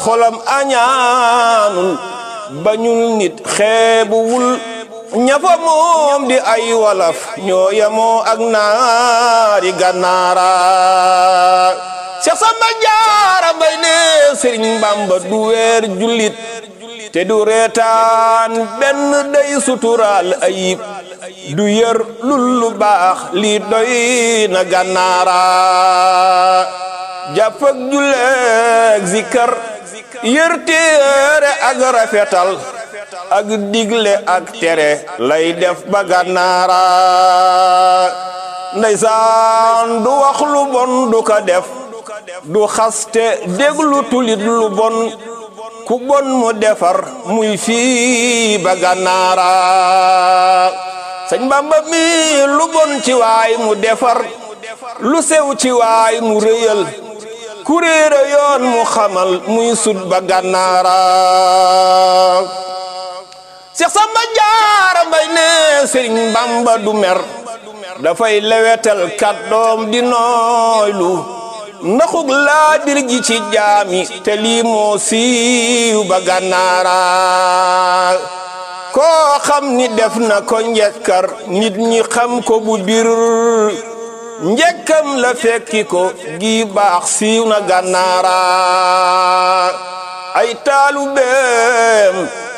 xolam añaanul bañul nit xeebuwul ñafa moom di ay walaf ñoo yemoo ak naari gànnaara Seex Samba Jaara Mbay ne Sëriñ Bamba du weer jullit te du reetaan benn day suturaal ayib du yër lul lu baax lii doy na gànnaara jàpp ak julleeg zikar yër téere ak rafetal ak digle ak tere lay def ba gànnaara ndeysaan du wax lu bon du ko def du xaste déglu tulit lu bon ku bon mu defar muy fii ba gànnaara sëñ Bamba mi lu bon ci waay mu defar lu sew ci waay mu rëyal ku réere yoon mu xamal muy sut ba gànnaara Seex Samba Jaara Mbay ne Sëriñ Bamba du mer dafay lewetal kàddoom di nooylu ndaxug laa bir gi ci jaami te lii moo siiw ba gànnaara koo xam ni def na ko njekkar nit ñi xam ko bu bir njekkam la fekki ko gi baax siiw na gànnaara ay taalu beem